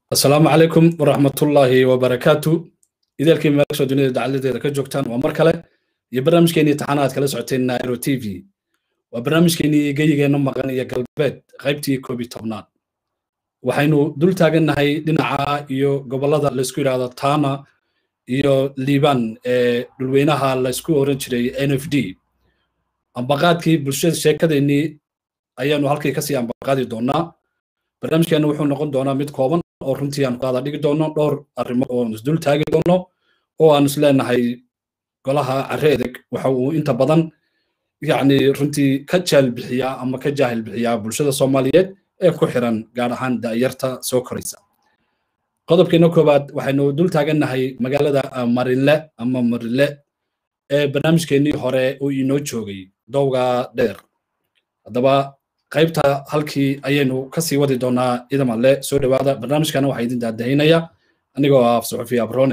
asalaamu calaykum waraxmatullaahi wabarakaatu ideelkii meelsha dunida dacaladeeda ka joogtaan waa mar kale iyo barnaamijkeenii taxanaad kala socoteen nairo t v waa barnaamijkeenii geyigeenna maqan iyo galbeed qaybtii koob iyo tobnaad waxaynu dul taagannahay dhinaca iyo gobollada laysku yidhaahdo tana iyo liban ee dhulweynaha laysku oran jiray n f d ambaqaadkii bulshada sheekadeennii ayaanu halkii kasii ambaqaadi doonaa barnaamijkeenna wuxuu noqon doonaa mid kooban oo runtii aan ku hada dhigi doono dhowr arrimood oo isdul taagi doono oo aan isleenahay golaha carre edeg waxa uu inta badan yacni runtii ka jaal bixiyaa ama ka jaahil bixiyaa bulshada soomaaliyeed ee ku xiran gaar ahaan da'yarta soo koraysa qodobkeena koowaad waxaynu dul taagannahay magaalada marinle ama marinle ee barnaamijkeennii hore uu inoo joogay dowga dheer haddaba qaybta halkii ayaynu kasii wadi doonaa idam alle soo dhowaada barnaamijkana waxaa idin daadahinaya anigoo ah suxufi abrone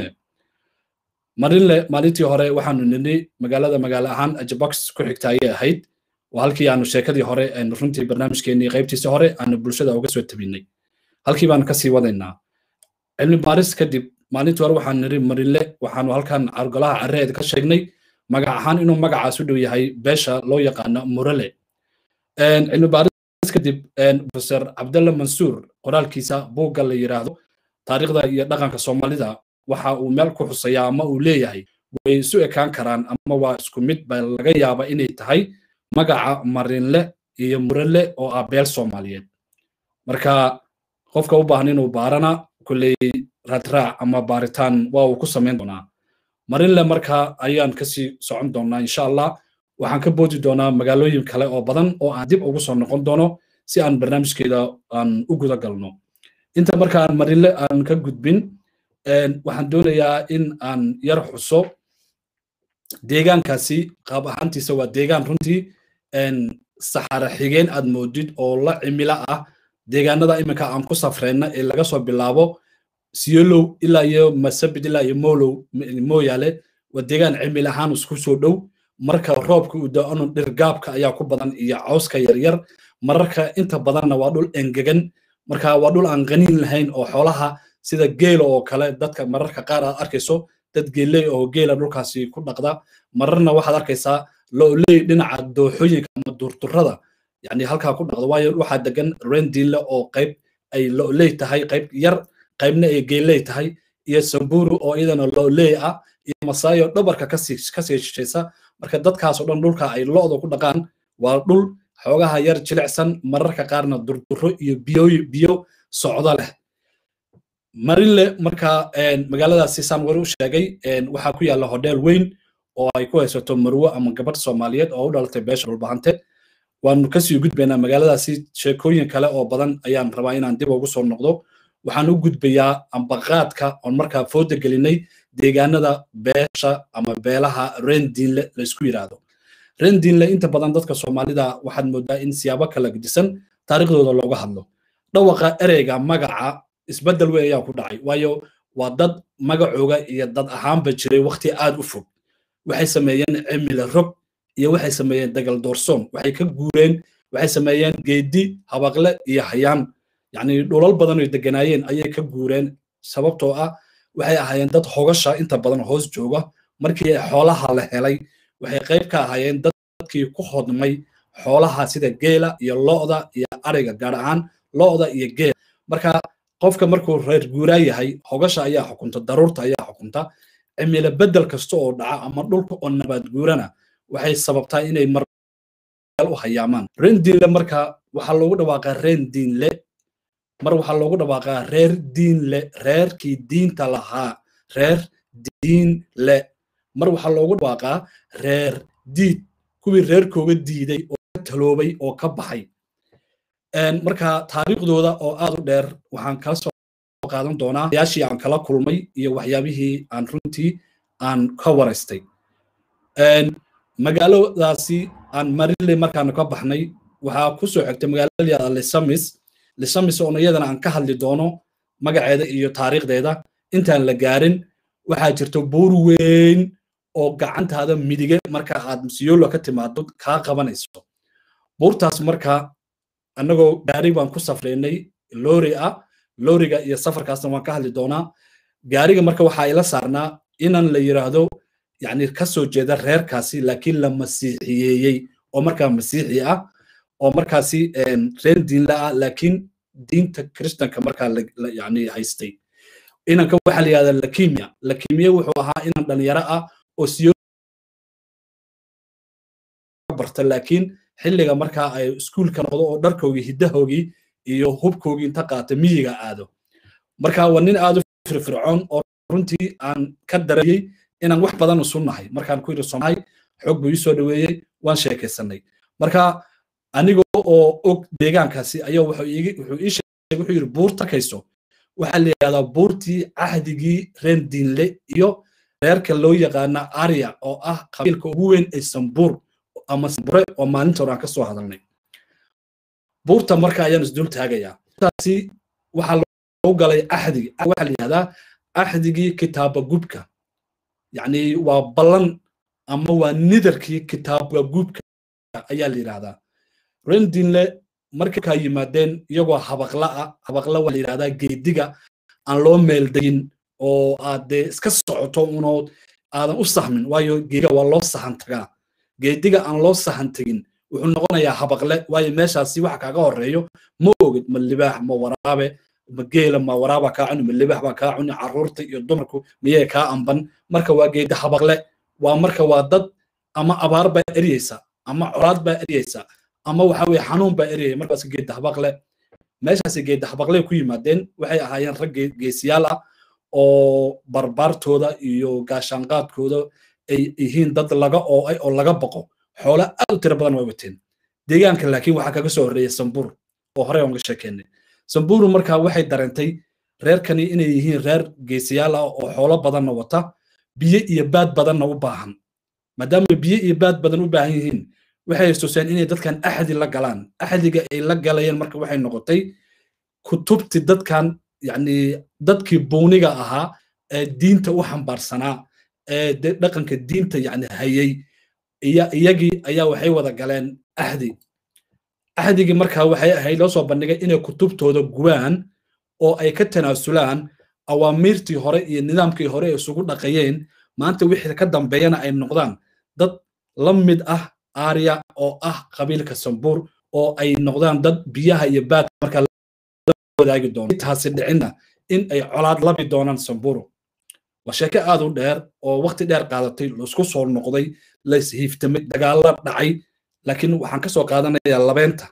marinle maalintii hore waxaanu nini magaalada magaalo ahaan ajabox ku xigta ayay ahayd waa halkii aanu sheekadii hore aynu runtii barnaamijkeenii qaybtiisa hore aanu bulshada uga soo tabinay halkii baanu kasii wadaynaa cilmi baaris kadib maalintii hore waxaanu niri marinle waxaanu halkan golaha carreed ka sheegnay magac ahaan inuu magacaas u dhow yahay beesha loo yaqaano murale cilmi baaris kadib professor cabdalla mansuur qoraalkiisa buugga la yidhaahdo taariikhda iyo dhaqanka soomaalida waxa uu meel ku xusayaa ama uu leeyahay way isu ekaan karaan ama waa isku mid ba laga yaaba inay tahay magaca marinle iyo murale oo ah beel soomaaliyeed marka qofka u baahan inuu baarana kulley raadraac ama baaritaan waa uu ku samayn doonaa marinle marka ayaan kasii socon doonaa insha allah waxaan ka boodi doonaa magaalooyin kale oo badan oo aan dib ugu soo noqon doono si aan barnaamijkeeda aan u guda galno inta marka aan marinle aan ka gudbin waxaan doonayaa in aan yar xuso deegaankaasi qaab ahaantiisa waa deegaan runtii saxara xigeen aad moodid oo la cimilo ah deegaanada iminka aan ku safreyna ee laga soo bilaabo siyolow ilaa iyo masabid ilaa iyo molow mooyaale waa deegaan cimil ahaan isku soo dhow marka roobka uu da-ano dhirgaabka ayaa ku badan iyo cawska yaryar mararka inta badanna waa dhul engegan marka waa dhul aan qaniin lahayn oo xoolaha sida geela oo kale dadka mararka qaar aad arkayso dad geeley oo geela dhulkaasi ku dhaqda mararna waxaad arkaysaa looley dhinaca dooxooyinka ama durturada yani halkaa ku dhaqda waayo waxaa degan rendiinle oo qayb ay looley tahay qayb yar qaybna ay geeley tahay iyo samburu oo iyadana looley ah iyo masaayo dhabarka kasii shishaysa marka dadkaas oo dhan dhulka ay lo'da ku dhaqaan waa dhul xoogaha yar jilicsan mararka qaarna durduro iyo biyo biyo socdo leh marinle marka magaaladaasi saan wari u sheegay waxaa ku yaalla hodheel weyn oo ay ku haysato marwo ama gabadh soomaaliyeed oo u dhalatay beesha dhulbahante waanu kasii gudbaynaa magaaladaasi sheekooyin kale oo badan ayaan rabaa inaan dib ugu soo noqdo waxaan u gudbayaa ambaqaadka oon markaa fooda gelinay deegaanada beesha ama beelaha rendiinle laysku yidhaahdo rendiinle inta badan dadka soomaalida waxaad moodaa in siyaabo kala gedisan taariikhdooda looga hadlo dhawaqa ereyga magaca isbeddel weyn ayaa ku dhacay waayo waa dad magacooga iyo dad ahaanba jiray wakhti aad u fog waxay sameeyeen cimile rog iyo waxay sameeyeen dagal doorsoon waxay ka guureen waxay sameeyeen geedi habaqle iyo hayaan yacni dhulal badan oy deganaayeen ayay ka guureen sababtoo ah waxay ahaayeen dad hogasha inta badan hoos jooga markii xoolaha la helay waxay qayb ka ahaayeen dadkii ku hodmay xoolaha sida geela iyo lo'da iyo ariga gaar ahaan lo'da iyo geela marka qofka markuu reer guuraa yahay hogasha ayaa xukunta daruurta ayaa xukunta cimilo beddel kasta oo dhaca ama dhulka oo nabaad guurana waxay sababtaa inay mar u hayaamaan rendiinle marka waxaa loogu dhawaaqaa rendiinle mar waxaa loogu dhawaaqaa reer diinle reerkii diinta lahaa reer diinle mar waxaa loogu dhawaaqaa reer diid kuwii reerkooga diiday oo ka taloobay oo ka baxay marka taariikhdooda oo aad u dheer waxaan kala soo qaadan doonaa yaashii aan kala kulmay iyo waxyaabihii aan runtii aan ka waraystay magaaladaasi aan marile markaanu ka baxnay waxaa ku soo xigtay magaalada yada lisamis lisamis oona iyadana aan ka hadli doono magaceeda iyo taariikhdeeda intaan la gaarin waxaa jirta buur weyn oo gacantaada midige marka aad siyolo ka timaado kaa qabanayso buurtaas marka annagoo gaari baan ku safraynay lori ah looriga iyo safarkaasna waan ka hadli doonaa gaariga marka waxaa ila saarnaa inan la yiraahdo yani kasoo jeeda reerkaasi laakiin la masiixiyeeyey oo markaa masiixi ah oo markaasi reer diinla ah laakiin diinta kristanka markaa yani haystay inanka waxaa la yihahdaa lakimia lakimia wuxuu ahaa inan dhalinyaro ah oo siyo barta laakiin xilliga markaa ay iskuulka noqdo oo dharkoogii hiddahoogii iyo hubkoogii inta qaata miyiga aado marka waa nin aad u firfircoon oo runtii aan ka dareeyey inaan wax badan isu nahay markaan ku yidhi somahay xoog buu ii soo dhoweeyey waan sheekaysanay marka aniga oo og deegaankaasi ayaa wuxuu ii sheegay wuxuu yidhi buurta kayso waxaa la yidhahdaa buurtii cahdigii reer diinle iyo reerka loo yaqaana arya oo ah qabiilka ugu weyn ee sambuur ama sambure oo maalinta hore aan ka soo hadalnay buurta marka ayaan isdul taagayaa taasi waxaa loo galay axdigi waxaa la yidhahdaa axdigii kitaaba gubka yacni waa ballan ama waa nidarkii kitaaba gubka ayaa la yidhahdaa rendinle markaa yimaadeen iyagoo habaqla ah habaqla waa la yidhahdaa geediga aan loo meeldegin oo aad dee iska socoto unood aadan u sahmin waayo geediga waa loo sahan tagaa geediga aan loo sahan tegin wuxuu noqonayaa habaqle waayo meeshaasi waxa kaaga horeeyo ma ogid ma libaax ma waraabe ma geela ma waraaba kaa cuni ma libaax baa kaa cuni carruurta iyo dumarku miyay kaa amban marka waa geedi habaqle waa marka waa dad ama abaar baa eryeysa ama colaad baa eryeysa ama waxa weye xanuun baa eryaya markaas geedi habaqle meeshaasi geedi habaqle ku yimaadeen waxay ahaayeen rag geesiyaal ah oo barbaartooda iyo gaashaanqaadkooda ay yihiin dad laga ooay oo laga baqo xoolo aad u tiro badan way wateen deegaanka laakiin waxaa kaga soo horreeyay sambur oo horey aan ga sheekeynay samburu markaa waxay dareentay reerkani inay yihiin reer geesiyaal ah oo xoolo badanna wata biyo iyo baad badanna u baahan maadaama biyo iyo baad badan u baahan yihiin waxay xasuuseen inay dadkan axdi la galaan axdiga ay la galayeen marka waxay noqotay kutubti dadkan yacni dadkii buuniga ahaa ee diinta u xambaarsanaa ee dhaqanka diinta yani hayay iyagii ayaa waxay wada galeen axdi axdigii markaa waxay ahayd loo soo bandhigay inay kutubtooda gubaan oo ay ka tanaasulaan awaamiirtii hore iyo nidaamkii hore ay isugu dhaqayeen maanta wixii ka dambeeyana ay noqdaan dad la mid ah aarya oo ah qabiilka sambuur oo ay noqdaan dad biyaha iyo baadka markaa wadaagi doono taasi dhicinna in ay colaad labi doonaan samburu waa sheeke aad u dheer oo waqti dheer qaadatay laisku soo noqday laishiiftamay dagaalla dhacay laakiin waxaan ka soo qaadanayaa labeenta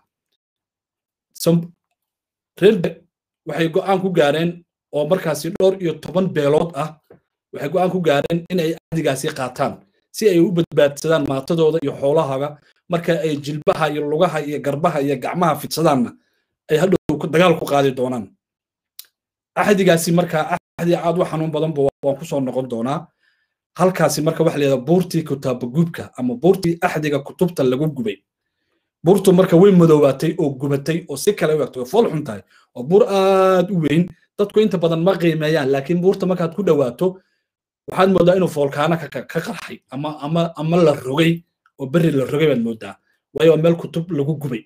reerbe waxay go'aan ku gaareen oo markaasi dhowr iyo toban beelood ah waxay go'aan ku gaareen in ay adigaasi qaataan si ay u badbaadsadaan maatadooda iyo xoolahaga marka ay jilbaha iyo lugaha iyo garbaha iyo gacmaha fidsadaanna ay hadhow dagaal ku qaadi doonaan axdigaasi markaa axdi aad u xanuun badanba waan ku soo noqon doonaa halkaasi marka waxa la yidhahdaa buurtii kutaabagubka ama buurtii axdiga kutubta lagu gubay buurtu marka way madoobaatay oo gubatay oo si kale u egtay oo fool xun tahay oo buur aad u weyn dadku inta badan ma qiimeeyaan laakiin buurta markaad ku dhowaato waxaad moodaa inuu foolkaana ka qarxay ama ama ama la rogay oo berri la rogay baad moodaa waayo waa meel kutub lagu gubay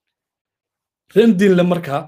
rendinle marka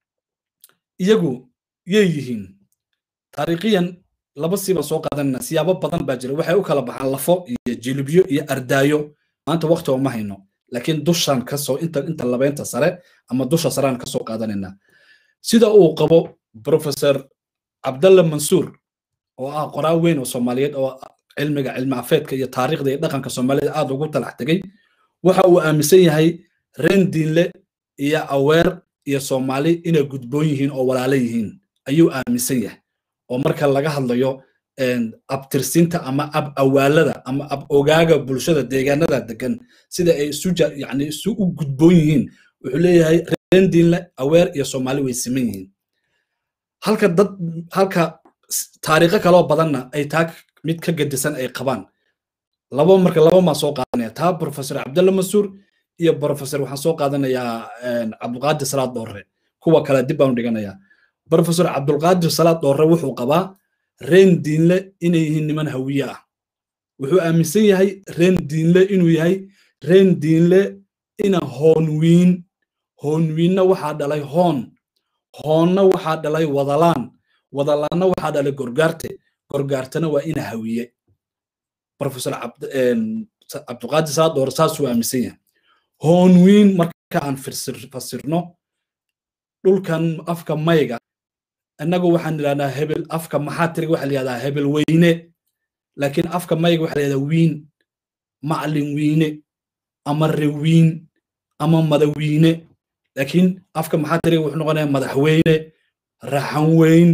iyagu yay yihiin taariikhiyan laba siibaan soo qaadanayna siyaabo badan baa jira waxay u kala baxaan lafo iyo jilibyo iyo ardaayo maanta waqti ooma hayno laakiin dushaan kasoo inta inta labeynta sare ama dusha saraan kasoo qaadanaynaa sida uu qabo professor cabdalla mansuur oo ah qoraa weyn oo soomaaliyeed oo cilmiga cilmi afeedka iyo taariikhda iyo dhaqanka soomaalida aad ugu talax tegay waxa uu aaminsan yahay reen diinle iyo aweer iyo soomaali inay gudboon yihiin oo walaalo yihiin ayuu aaminsan yahay oo marka laga hadlayo abtirsinta ama ab awaalada ama ab ogaaga bulshada deegaanada degan sida ay isu yani isu u gudboon yihiin wuxuu leeyahay rendiinle aweer iyo soomaali way siman yihiin halka dad halka taariikho kaloo badanna ay taa mid ka gedisan ay qabaan laba marka laba maa soo qaadanaya taa professor cabdalla mansuur iyo professor waxaan soo qaadanayaa cabdulqaadir salaad doorre kuwa kale dib baan dhiganayaa professor cabdulqaadir salaad doorre wuxuu qabaa reen diinle inay yihiin niman hawiye ah wuxuu aaminsan yahay reen diinle inuu yahay reen diinle ina hoonwiin hoonwiinna waxaa dhalay hoon hoonna waxaa dhalay wadalaan wadalaanna waxaa dhalay gorgaarte gorgaartana waa ina hawiye professor cabdiqaadir saadoor saasuu aaminsan yahay hoonwiin marka aan fasirno dhulkan afka mayga innagu waxaan idhahdaa hebel afka maxaatiriga waxaa la yihahdaa hebel weyne laakiin afka mayga waxaa la yihahdaa wiin maclin wiine ama rewiin ama madawiine laakiin afka maxaatiriga wuxuu noqonayaa madaxweyne raxanweyn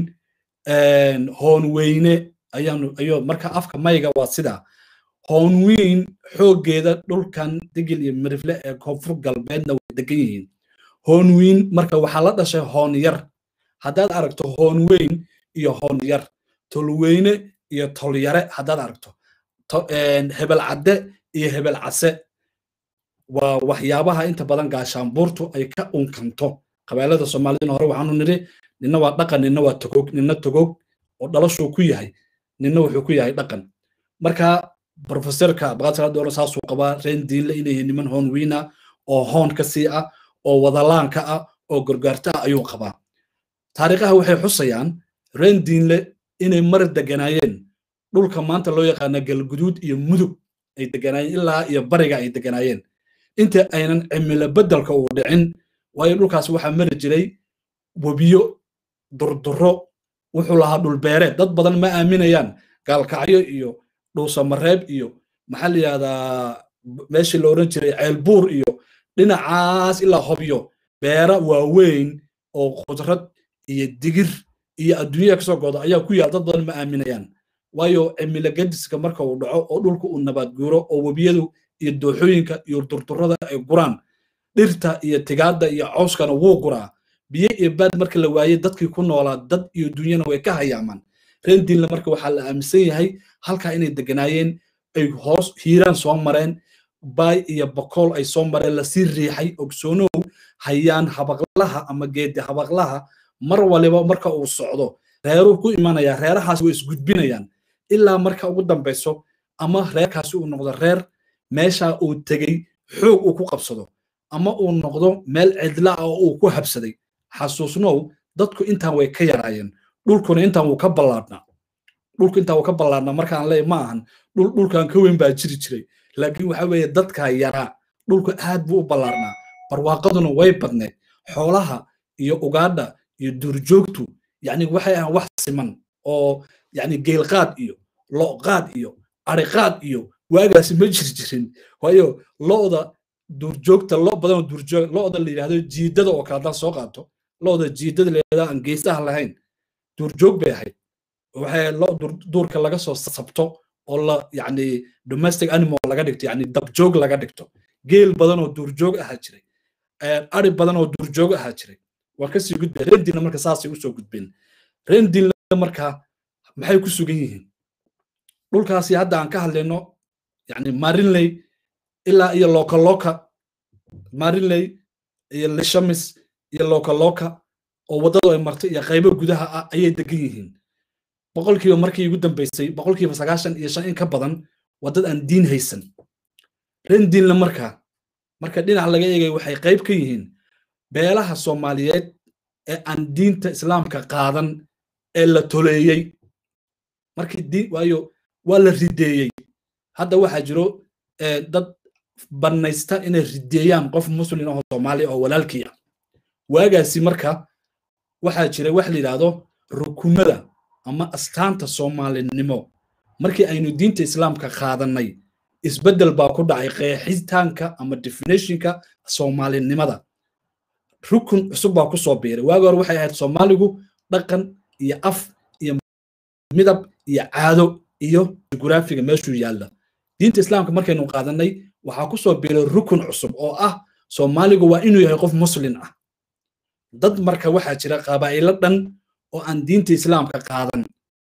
hoonweyne ayaanu ayo marka afka mayga waa sidaa hoonwiin xooggeeda dhulkan digil iyo mirifle ee koonfur galbeedna way degan yihiin hoonwiin marka waxaa la dhashay hoon yar haddaad aragto hoon weyn iyo hoon yar tolweyne iyo tolyare haddaad aragto hebel cadde iyo hebel case waa waxyaabaha inta badan gaashaanbuurtu ay ka unkanto qabailada soomaalidina hore waxaanu nidhi nina waa dhaqan nina waa togog nina togog oo dhalashuu ku yahay nina wuxuu ku yahay dhaqan marka profesorka baqaadsaladoola saasuu qabaa reen diinle inay yihiin niman hoon wiina oo hoon ka sii ah oo wadalaanka ah oo gorgaarta ah ayuu qabaa taariikhaha waxay xusayaan reen diinle inay mar deganaayeen dhulka maanta loo yaqaana galguduud iyo mudug ay deganaayeen ilaa iyo bariga ay deganaayeen inta aynan cimilo beddelka uu dhicin waayo dhulkaas waxaa mari jiray webiyo durduro wuxuu lahaa dhulbeereed dad badan ma aaminayaan gaalkacyo iyo dhuusamareeb iyo maxaa la yihahdaa meeshii la odhan jiray ceelbuur iyo dhinacaas ilaa hobyo beera waaweyn oo khudrad iyo digir iyo adduunyada kasoo gooda ayaa ku yaal dad badan ma aaminayaan waayo cimilo gadiska marka uu dhaco oo dhulka uu nabaad guuro oo webiyadu iyo dooxooyinka iyo durdurada ay guraan dhirta iyo tigaadda iyo cawskana wuu guraa biyo iyo baad marka la waayey dadkii ku noolaa dad iyo dunyana way ka hayaamaan rendiinle marka waxaa la aaminsan yahay halkaa inay deganaayeen ay hoos hiiraan soo mareen baay iyo bokool ay soo mareen lasii riixay ogsoonow hayaan habaqlaha ama geedi habaqlaha mar waliba marka uu socdo reeruu ku imanaya reerahaas way isgudbinayaan ilaa marka ugu dambayso ama reerkaasi uu noqdo reer meesha uu tegey xoog uu ku qabsado ama uu noqdo meel cidla ah oo uu ku habsaday xasuusnow dadku intaan way ka yaraayeen dhulkuna intaan wuu ka ballaadhnaa dhulku intaan wuu ka ballaadhnaa markaan leeyahay ma ahan dhul dhulkan ka weyn baa jiri jiray laakiin waxa weeye dadkaa yaraa dhulku aad buu u ballaarnaa barwaaqaduna way badneed xoolaha iyo ugaadha iyo duurjoogtu yani waxay ahaan wax siman oo yani geelqaad iyo loqaad iyo ariqaad iyo waagaasi ma jiri jirin waayo lo'da duurjoogta lo badan oo duurjoog lo'da la yidhahdo jiidada oo kale haddaan soo qaato lo'da jiidada la yidhahdo aan geesaha lahayn duurjoog bay ahayd waxay lo duurka laga soo sabto oo la yani domestic animal laga dhigto yani dabjoog laga dhigto geel badan oo duurjoog ahaa jiray ari badan oo duurjoog ahaa jiray waa kasii gudbeen rendinna marka saasay usoo gudbeen rendinna marka maxay ku sugan yihiin dhulkaasi hadda aan ka hadlayno yani marinley ilaa iyo lokaloka marinley iyo lishamis iyo lokaloka oo waddadu ay martay iyo qaybo gudaha ah ayay degan yihiin boqolkiiba markii ugu dambeysay boqolkiiba sagaashan iyo shan in ka badan waddad aan diin haysan rendinna marka marka dhinac laga eegay waxay qayb ka yihiin beelaha soomaaliyeed ee aan diinta islaamka qaadan ee la toleeyey markii diin waayo waa la rideeyey hadda waxaa jiro dad bannaysta inay rideeyaan qof muslim oo soomaaliya oo walaalkii ah waagaasi marka waxaa jira wax la yidhaahdo rukunada ama astaanta soomaalinimo markii aynu diinta islaamka qaadannay isbeddel baa ku dhacay qeexitaanka ama definitionka soomaalinimada rukun cusub baa ku soo biiray waagi hore waxay ahayd soomaaligu dhaqan iyo af iyo midab iyo caado iyo jugraafiga meeshuu yaalla diinta islaamka markaynu qaadanay waxaa ku soo biiray rukun cusub oo ah soomaaligu waa inuu yahay qof muslin ah dad marka waxaa jira qabaa'ilo dhan oo aan diinta islaamka qaadan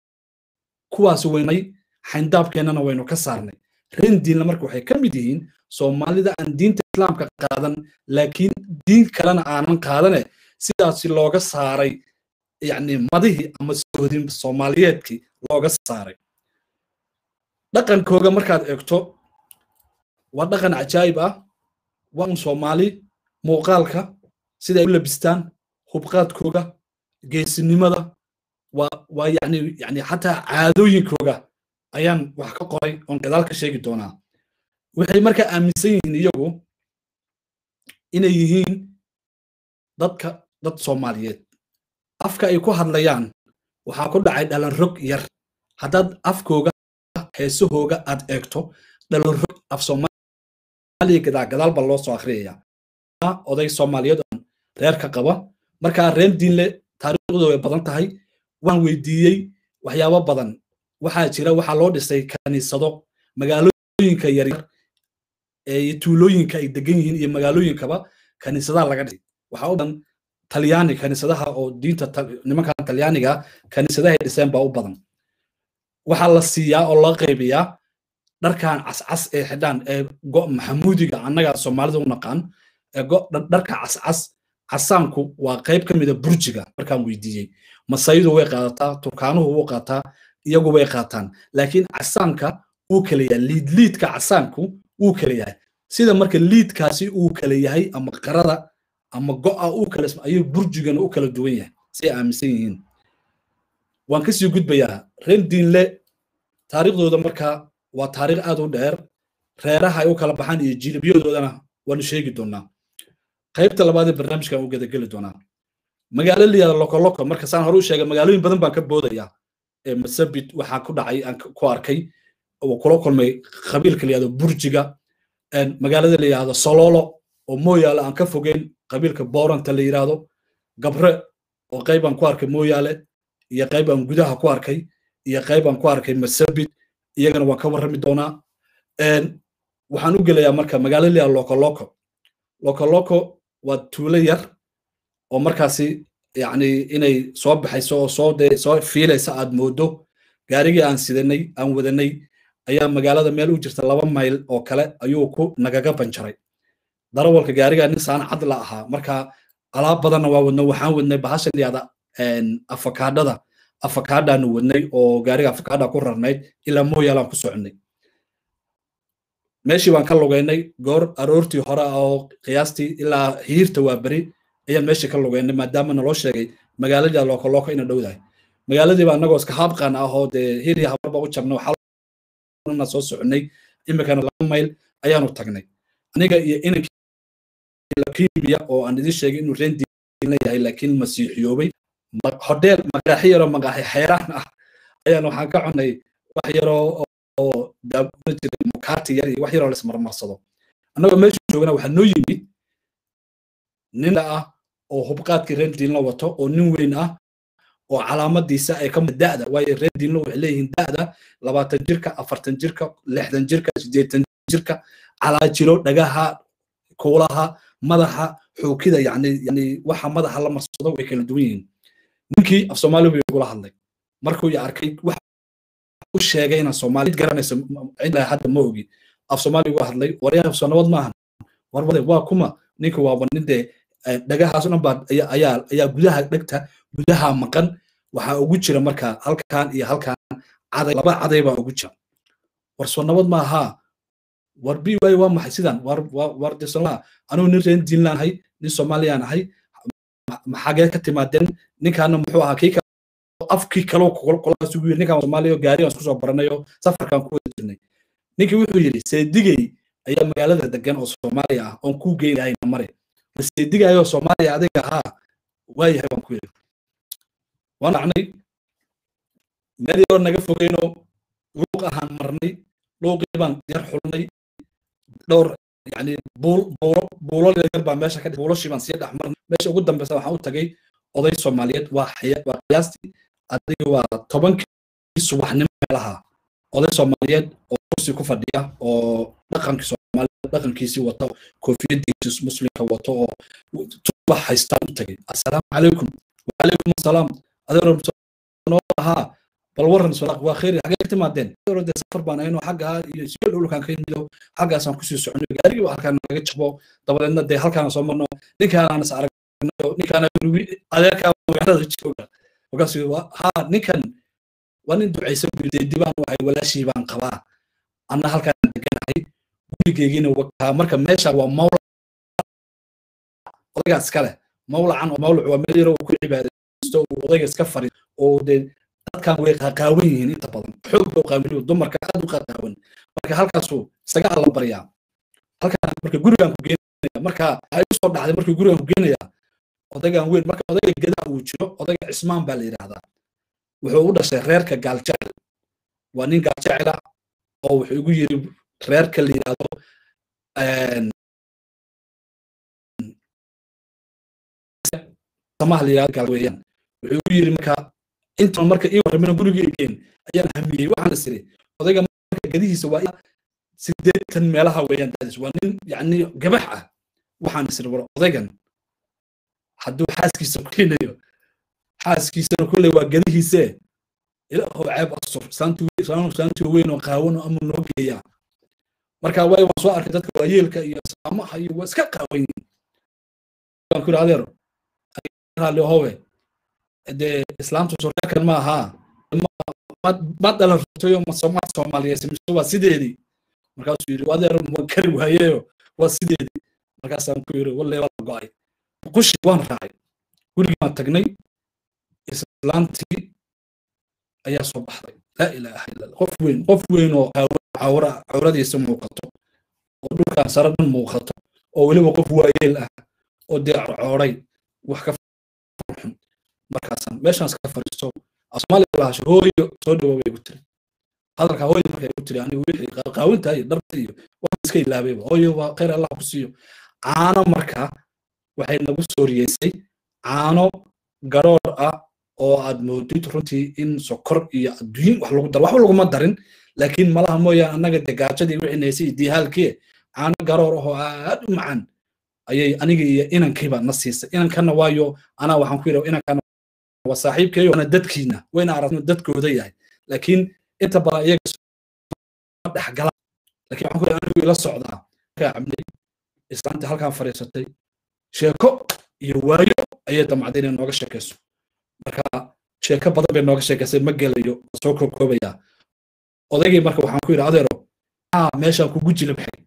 kuwaas weynay xayndaabkeennana waynu ka saarnay rendiinna marka waxay ka mid yihiin soomaalida aan diinta islaamka qaadan laakiin diin kalena aanan qaadane sidaasi looga saaray yani madihii ama soodin soomaaliyeedkii looga saaray dhaqankooga markaad eegto waa dhaqan cajaayib ah waa un soomaali muuqaalka siday u labistaan hubqaadkooga geesinimada waa waa yani yani xataa caadooyinkooga ayaan wax ka qoray oon gadaal ka sheegi doonaa waxay markaa aaminsan yihiin iyagu inay yihiin dadka dad soomaaliyeed afka ay ku hadlayaan waxaa ku dhacay dhalan rog yar haddaad afkooga heesahooga aad eegto dhalan rog af soomaaliya gadaa gadaal baa loo soo akhriyaya oday soomaaliyeed oon reer ka qaba markaa reer diinle taariikhdooda way badan tahay waan weydiiyey waxyaabo badan waxaa jira waxaa loo dhisay kaniisado magaalooyinka yaryar ee tuulooyinka ay degan yihiin iyo magaalooyinkaba kaniisadaha laga dhisay waxaa u badan talyaani kaniisadaha oo diinta nimankan talyaaniga kaniisadaha ay dhiseen baa u badan waxaa la siiyaa oo loo qaybiyaa dharkan cascas ee xidhaan ee go maxamuudiga annaga soomaalida u naqaan ee dharka cascas casaanku waa qayb ka mida burjiga markaan weydiiyey masaydu way qaadataa turkaanuhu wuu qaataa iyagu way qaataan laakiin casaanka wuu kala yahay liidliidka casaanku wuu kala yahay sida marka liidkaasi uu kala yahay ama qarada ama go'a uu kala ayuu burjigana u kala duwan yahay say aaminsan yihiin waan kasii gudbayaa reer diinle taariikhdooda marka waa taariikh aad u dheer reeraha ay u kala baxaan iyo jilibyadoodana waanu sheegi doonaa qaybta labaad ee barnaamijkan u gadageli doonaa magaalo layihahda lokoloko marka saan hore u sheegay magaalooyin badan baan ka boodaya ee masabit waxaa ku dhacay aan ku arkay oo kula kulmay qabiilka layihahdo burjiga magaalada layihahdo sololo oo mooyaale aan ka fogeyn qabiilka booranta la yidhaahdo gabre oo qayb aan ku arkay mooyaale iyo qayb aan gudaha ku arkay iyo qayb aan ku arkay masabit iyagana waan ka warrami doonaa waxaan u gelayaa marka magaalo layihahdo lokoloko lokoloko waa tuulo yar oo markaasi yani inay soo baxayso oo soo de soo fiilaysa aad moodo gaarigii aan sidanay aan wadanay ayaa magaalada meel u jirta laba mayl oo kale ayuu ku nagaga banjaray darawalka gaariga nin saan cad la ahaa marka alaab badanna waa wadno waxaan wadnay bahashan yada afakaadhada afakaadhaanu wadnay oo gaariga afakaadha ku rarnayd ilaa mooyaalaan ku soconay meeshii baan ka lugaynay goor aroortii hore oo qiyaastii ilaa hiirta waa beri ayaan meeshii ka lugaynay maadaama naloo sheegay magaaladii lokoloko ina dhowdahay magaaladii baa annagoo iska haabqaan ah oo dee hiri habarba u jabnay waxaana soo soconay imikana laba mayl ayaanu tagnay aniga iyo inankii lakimiya oo aan idin sheegay inuu reen diinla yahay laakiin masiixiyoobay hodheel magaaxi yaroo magaaxi xeeraan ah ayaan waxaan ka cunay wax yaroo oo daabula jiray mukaati yar iyo wax yaroo laismarmarsado annagoo meesha joogana waxaa noo yimid nin ah oo hubqaadkii reer diinla wato oo nin weyn ah oo calaamadiisa ay ka da'da waayo reer diinla waxay leeyihiin da'da labaatan jirka afartan jirka lixdan jirka siddeetan jirka calaajiro dhagaha kuulaha madaxa xuukida yani yani waxa madaxa la marsado way kala duwan yihiin ninkii af soomaali buu igula hadlay markuu i arkay wax u sheegay inaan soomaalid garanayso cidla hadda ma ogi af soomaali uga hadlay waryaha soo nabad maahan warbade waa kuma ninka waaba nin dee dhagahaas dhan baa ayaa ayaa gudaha dhegta gudaha maqan waxaa ugu jira marka halkan iyo halkan caday laba caday baa ugu jira war soo nabad maaha war bi waay waa maxay sidan war war disala anugu nin reen diinlaan ahay nin soomaaliyaan ahay maxagee ka timaadeen ninkaana muxuu ahaa kii afkii kaloo kolaas ugu yiri ninkaan soomaaliya gaari aan isku soo baranayo safarkaan ku wada jirnay ninkii wuxuu yidhi seedigey ayaa magaalada degan oo soomaaliya ah oon kuu geynahayna mare seedigayoo soomaaliya adiga ahaa waayahay baan ku yidhi waan dhacnay meel yaroo naga fogeyno luuq ahaan marnay luuqii baan yar xulnay dhowr yani buul buulo buulo yar baa meesha ka buuloshii baan sii dhex marnay meesha ugu dambeysa waxaan u tagay oday soomaaliyeed waa waa qiyaastii adiga waa tobankii subaxnimo meelaha oday soomaaliyeed oo kursi ku fadhiya oo dhaqankii soomaaliyeed dhaqankiisii wato koofiyadiisi muslimka wato oo tubax haystaan u tagay assalaamu calaykum wacalaykum assalaam adeero noo ahaa bal waran sodaq waa khayr xagee ka timaadeen de safar baan ayno xagga iyo siyo dhulkaan ka yimido xaggaasaan kusii soconay gaarigii baa halkaan naga jabo dabadeedna dee halkaan soo marno ninkaan is aragno ninkaan adeerkaa magaalada jooga markaas ha ninkan waa nin ducaysan buu dee dibaan wahay walaashii baan qabaa anna halkaan deganahay gurigeygiina wakaa marka meesha waa mawla odagaas kale mawlacan oo mawlac waa meel yaroo ku cibaadaysto fariisto uu odayga iska fariisto oo dee dadkan way qaqaawan yihiin inta badan xoog buu qaabiliyo dumarka aad u qaqaawan marka halkaasuu isaga alla baryaa halkaan marka gurigaan ku geenaya marka waxay u soo dhacday markii gurigaan ku geenaya odaygan weyn marka odayga gedaa uu jiro odayga cismaan baa la yidhaahdaa wuxuu u dhashay reerka gaaljecel waa nin gaaljecela oo wuxuu igu yiri reerka la yidhaahdo samaha la yidhahdo gaal weeyaan wuxuu igu yiri marka intan marka ii warramina gurigii igeen ayaan hamiyey waxaan is iri odayga marka gedihiisa waa sideetan meelaha weeyaan daadis waa nin yacni gabax ah waxaan is iri war odaygan hadduu xaaskiisa ku keenayo xaaskiisana kulley waa gedihiisee ilaahow ceeb asur saantii weyn oo qaawan oo ama noo geeyaa marka way waan soo arkay dadka waayeelka iyo saamaha iyo waa iska qaawan yihiin waan ku yidhi adeero raalli howe dee islaamtu surreekan ma ahaa ma dhalan rutayo ma soomaaliyeed mise waa sideedii markaasuu yidhi adeero ma kari waayeyo waa sideedii markaasaan ku yidhi walle waa go'ay qushi waan raacay gurigii baan tagnay islaantii ayaa soo baxday laa ilaaha illa qof weyn qof weyn oo cawra cawradiisa muuqato oo dhulkan sare dhan muuqato oo weliba qof waayeel ah oo dee cooray wax ka xun markaasaan meeshaan iska fariisto soomaaliya lahasho hooyo soo dhawo bay ku tiri hadalka hooyo markay ku tiri anigu wixii qaawinta iyo dharta iyo waxaan iska ilaabayba hooyo waa khayr allah ku siiyo caano markaa waxay nagu soo riyeysay caano garoor ah oo aad moodid runtii in sokor iyo adduun wax lagu daro waxba laguma darin laakiin malaha mooyaan annaga de gaajadii wixii naysay iyo diihaalkii caano garoor ahoo aad u macaan ayay aniga iyo inankiiba na siisay inankanna waayo anaa waxaan ku yidhi inankana waa saaxiibkeeyo ana dadkiina wayna aragno dadkooda yahay laakiin inta badan iyaga dhexgala laakiin waxaan ku yidhi anigu ila socdaa markaa cabnay islaanta halkaan fadhiisatay sheeko iyo waayo ayay damacday inay nooga sheekayso marka sheeko badan bay nooga sheekaysay ma gelayo soo koobkoobayaa odaygii marka waxaan ku yidhi adeero aa meeshaan kugu jilibxay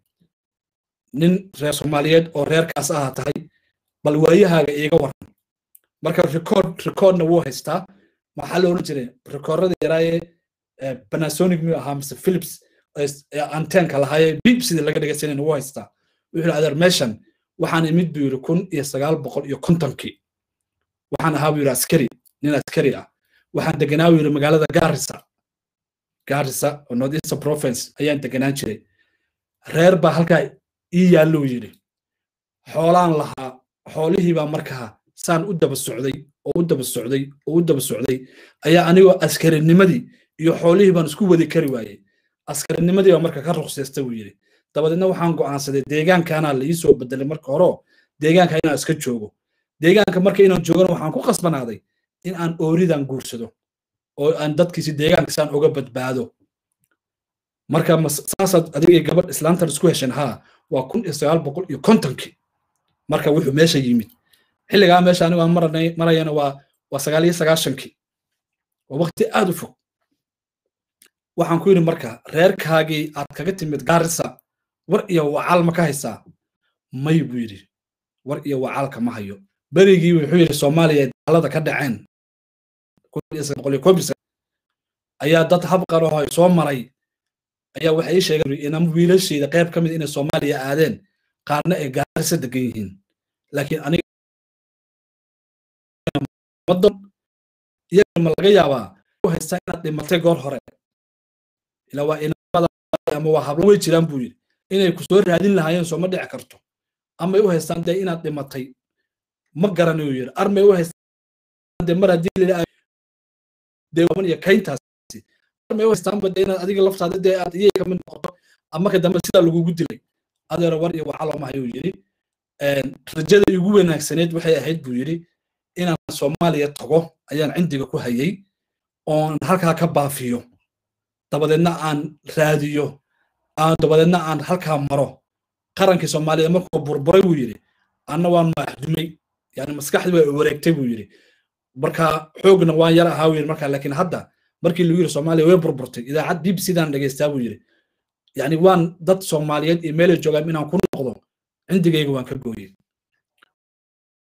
nin reer soomaaliyeed oo reerkaas aha tahay bal waayahaaga iiga waran marka record recordna wuu haystaa maxaa la oran jiray recordada yaraaye panasonic miyuu ahaa mise philips anteenka lahaayee bib sidii laga dhegaysanayna wuu haystaa wuxuu yidhi adeer meeshan waxaan imid buu yidhi kun iyo sagaal boqol iyo kontonkii waxaan ahaa buu yidhi askari nin askari ah waxaan deganaa buu yidhi magaalada gaarisa gaarisa oo north eastern province ayaan deganaan jiray reer baa halkaa ii yaalluu yidhi xoolaan lahaa xoolihii baa markaa saan u daba socday oo u daba socday oo u daba socday ayaa anigoo askarinimadii iyo xoolihii baan isku wadi kari waayey askarinimadii baa marka ka ruqsaystay buu yidhi dabadeedna waxaan go'aansaday deegaankaanaa la ii soo bedelay marka hore deegaanka inaan iska joogo deegaanka marka inaan joogana waxaan ku qasbanaaday in aan ooridan guursado oo aan dadkiisi deegaanka saan uga badbaado marka saasaad adigay gabadh islaantan isku hesheen haa waa kun iyo sagaal boqol iyo kontonkii marka wuxuu meesha yimid xilligaa meesha anigu aan marayana waa waa sagaal iyo sagaashankii waa waqti aad u fog waxaan ku yidhi marka reerkaagii aad kaga timid gaarisa war iyo wacaal ma ka haysaa may buu yidhi war iyo wacaalka ma hayo berigii wuxuu yidhi soomaaliya daalada ka dhaceen ayaa dad habqar oo soo maray ayaa waxay ii sheegeen inama wiilashayda qayb ka mid inay soomaaliya aadeen qaarna ay gaarisa degan yihiin laakiin aniga madan iyaga ma laga yaabaa u haystaa inaad dhimatay goor hore ilaa waa inamada ama waa hablo way jiraan buu yidhi inay ku soo raadin lahaayeen soo ma dhici karto amay u haystaan dee inaad dhimatay ma garanayo yidhi armay u haystaan dee mar haddii la dee iyo kayntaasi armay u haystaanba dee inaad adiga laftaada dee aad iyay kamid noqoto ama ka dambe sidaa lagugu dilay adeero war iyo waxaa looma hayuu yidhi rajada igu wanaagsaneed waxay ahayd buu yidhi inaan soomaaliya tago ayaan cindiga ku hayay oon halkaa ka baafiyo dabadeedna aan raadiyo aan dabadeedna aan halkaa maro qarankii soomaaliya markuu burburay buu yidhi anna waan maaxdumay yani maskaxdii waa wareegtay buu yidhi marka xoogna waan yar ahaa yidhi marka laakiin hadda markii lagu yidhi soomaaliya way burburtay idaacad b b c daan dhegaystaa buu yidhi yani waan dad soomaaliyeed iyo meelay joogaan inaan ku noqdo cindigayga waan ka gooyey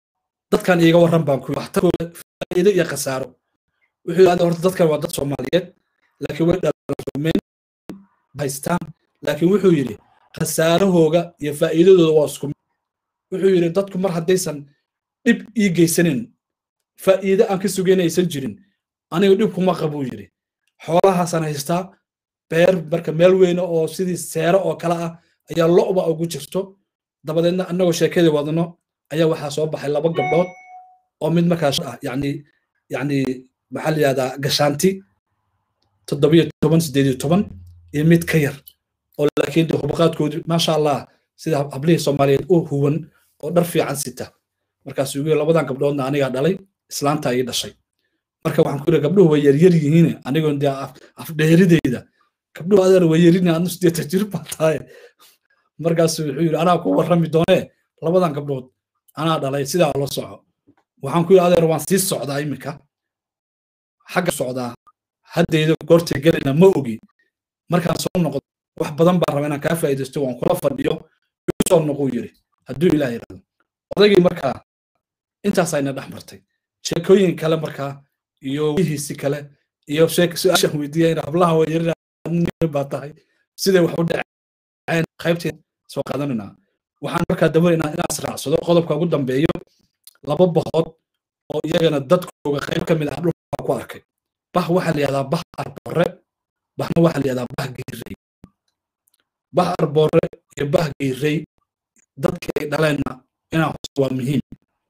dadkan iiga warran baan ku waxtarkooda faa'iido iyo khasaaro wuxuu yidhahda horta dadkan waa dad soomaaliyeed laakiin way dhalarumeen haystaan laakiin wuxuu yidhi khasaarahooga iyo faa'iidadooda waa isku wuxuu yidhi dadku mar haddaysan dhib ii geysanin faa'iide aan ka sugaynaysan jirin aniga dhib kuma qabuu yidhi xoolahaasaan haystaa beer marka meel weyne oo sidii seero oo kale ah ayaa lo'ba ugu jirto dabadeedna annagoo sheekadii wadno ayaa waxaa soo baxay laba gabdhood oo mid markaas ah yani yani maxaa la yihahdaa gashaanti toddobiyo toban sideed iyo toban iyo mid ka yar oo laakiin de hubaqaadkoodu maasha allah sida hablihii soomaaliyeed u huwan oo dhar fiican sita markaas ugu labadan gabdhoodna anigaa dhalay islaanta ii dhashay marka waxaan ku yidhi gabdhuhu way yaryar yihiin anigoon dee afdheerideyda gabdhuhu adeer way yarin adnu sideetan jir baa tahay markaas wuxuu yidhi anaa ku warrami doonee labadan gabdhood anaa dhalay sidaa la soco waxaan ku yidhi adeer waan sii socdaa iminka xagga socdaa haddayda goortay gelayna ma ogi markaan soo noqdo wax badan baan rabaa inaan kaa faa'iidaysto waan kula fadhiyo igu soo noquu yidhi hadduu ilaah yidhahdo odaygii markaa intaasayna dhex martay sheekooyin kale markaa iyo wihiisi kale iyo su-aashaan weydiiya in hablaha wayarin baa tahay siday wax u dhaceen qaybteed soo qaadanaynaa waxaan markaa dabanaynaa inaas raacsado qodobka ugu dambeeyo laba bahood oo iyagana dadkooga qayb ka mid ah dhulka ku arkay bah waxaa la yihahdaa bah arboore bahna waxaa la yihahdaa bah giirey bah arboore iyo bah giirey dadkii ay dhaleenna inaa hos waa muhiim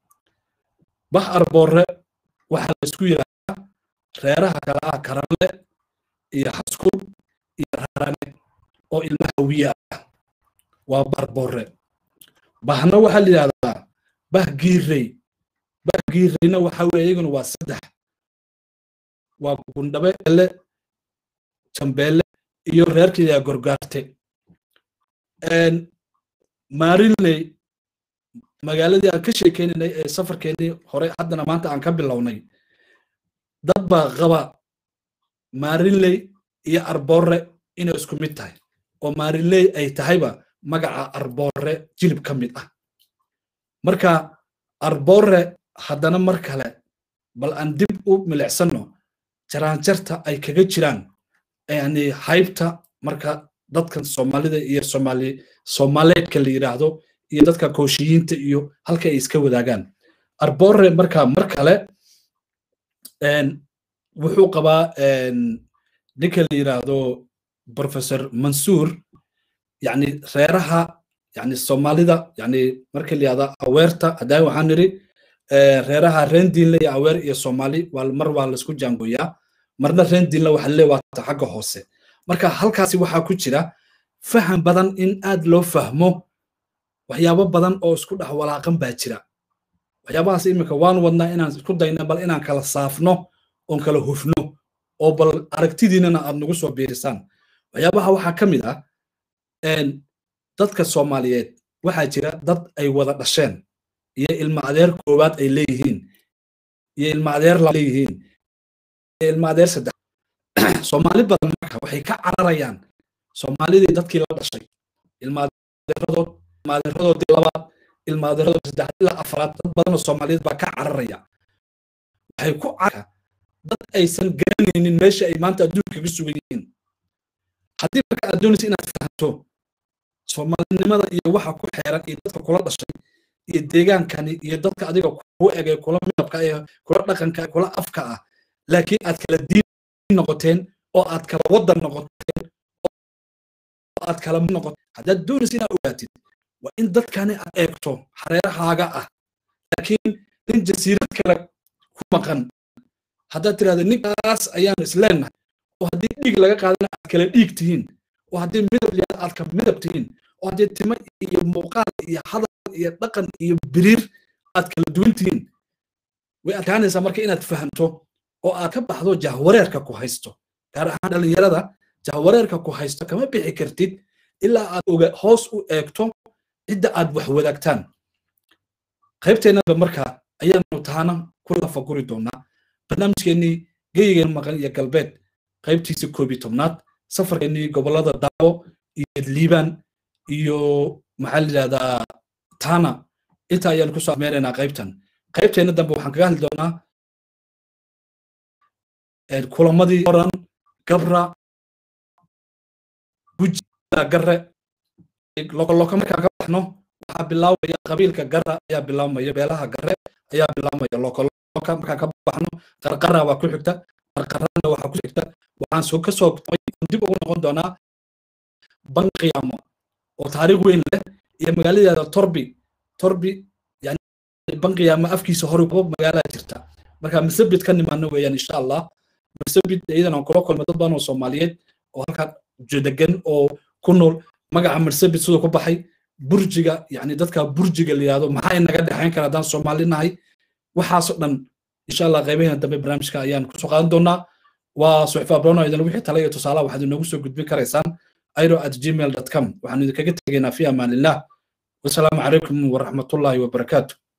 bah arboore waxaa la isku yidhahdaa reeraha kale ah karanle iyo xaskul iyo rarane oo ilma hawiye ah waa barboore bahna waxaa la yidhahdaa bah giirey bah giireyna waxa weye iyaguna waa saddex waa gundhabe ele jambeele iyo reerkiiyaa gorgaarte maarinley magaaladii aan ka sheekeynaynay ee safarkeennii hore haddana maanta aan ka bilownay dad baa qaba maarinley iyo arboore inay isku mid tahay oo maarinley ay tahayba magaca arboore jilib ka mid ah marka arboore haddana mar kale bal aan dib u milicsanno jaraanjarta ay kaga jiraan yani haybta marka dadkan soomaalida iyo somaali soomaaleedka la yidhaahdo iyo dadka kooshiyiinta iyo halka ay iska wadaagaan arboore marka mar kale wuxuu qabaa ninka la yidhaahdo professor mansuur yani reeraha yani soomaalida yani marka la yihahda aweerta haddaan waxaan nidhi reeraha rendiinle iyo aweer iyo soomaali mar waa laisku jaangooyaa marna rendiinle waxa le waata xagga hoose marka halkaasi waxaa ku jira faham badan in aad loo fahmo waxyaabo badan oo isku dhex walaaqan baa jira waxyaabahaas iminka waan wadnaa inaan isku dayna bal inaan kala saafno oon kala hufno oo bal aragtidiinana aad nagu soo biirisaan waxyaabaha waxaa ka mid ah dadka soomaaliyeed waxaa jira dad ay wada dhasheen iyo ilma adeer koowaad ay leeyihiin iyo ilma adeer leeyihiin iyo ilma adeer saddex soomaali badan marka waxay ka cararayaan soomaalidii dadkii la dhashay ilma adeeradood ilma adeeradoodii labaad ilma adeeradood saddex ilaa afraad dad badan oo soomaaliyeed baa ka cararaya waxay ku carara dad aysan garanaynin meesha ay maanta adduunka kaga sugan yihiin haddii marka aad doonaysa inaad fahanto soomaalinimada iyo waxa ku xeeran iyo dadka kula dhashay iyo deegaankani iyo dadka adiga ku egay kula midabka ee kula dhaqanka kula afka ah laakiin aad kala diin noqoteen oo aad kala wadan noqoteen oo aad kala noqoteen haddaad doonaysa inaad ogaatid waa in dadkani aad eegto xareerahaaga ah laakiin nin jasiirad kale ku maqan haddaad tirahda ninkaas ayaan isleenahay oo haddii dhiig laga qaadana aad kala dhiig tihiin oo haddii midab liyaad aad ka midab tihiin oo haddii timo iyo muuqaal iyo hadal iyo dhaqan iyo biriir aad kala duwan tihiin way adkaanaysaa marka inaad fahamto oo aad ka baxdo jahwareerka ku haysto gaar ahaan dhallinyarada jahwareerka ku haysto kama bixi kartid ilaa aad oga hoos u eegto cidda aad wax wadaagtaan qaybteennaba marka ayaanu taana ku lafaguri doonaa barnaamijkeennii geyigeena maqan iyo galbeed qaybtiisa koob iyo tobnaad safarkeennii gobollada daawo iyo liibaan iyo maxaa la yidhahdaa tana inta ayaanu kusoo ameenaynaa qaybtan qaybteena dambe waxaan kaga hadli doonaa kulamadii oran gabra guji gare lokoloko markaan ka baxno waxaa bilaabaya qabiilka gara ayaa bilaabmaya beelaha gare ayaa bilaabmaya lokoloka markaan ka baxno qarqara waa ku xigta qarqarana waxaa ku xigta waxaan soo ka soo dib ugu noqon doonaa banqiyaamo oo taariikh weyn leh iyo magaaladeeda torbi torbi yani banqiyaamo afkiisa hore magaalada jirta marka masabid ka nimaano weeyaan insha allah masabid iyadan aan kula kulmay dad badan oo soomaaliyeed oo halkaa degan oo ku nool magaca marsabit siduu ku baxay burjiga yani dadka burjiga la yihahdo maxay naga dhexayn kara haddaan soomaali nahay waxaasoo dhan insha allah qaybaheena dambe barnaamijka ayaan kusoo qaadan doonaa waa suxfa abrono idan wixii tala iyo tusaalaha waxaad inoogu soo gudbin karaysaan airo at gmail com waxaan idinkaga tegaynaa fi amaanillah wasalaamu calaykum waraxmatullaahi wabarakaatu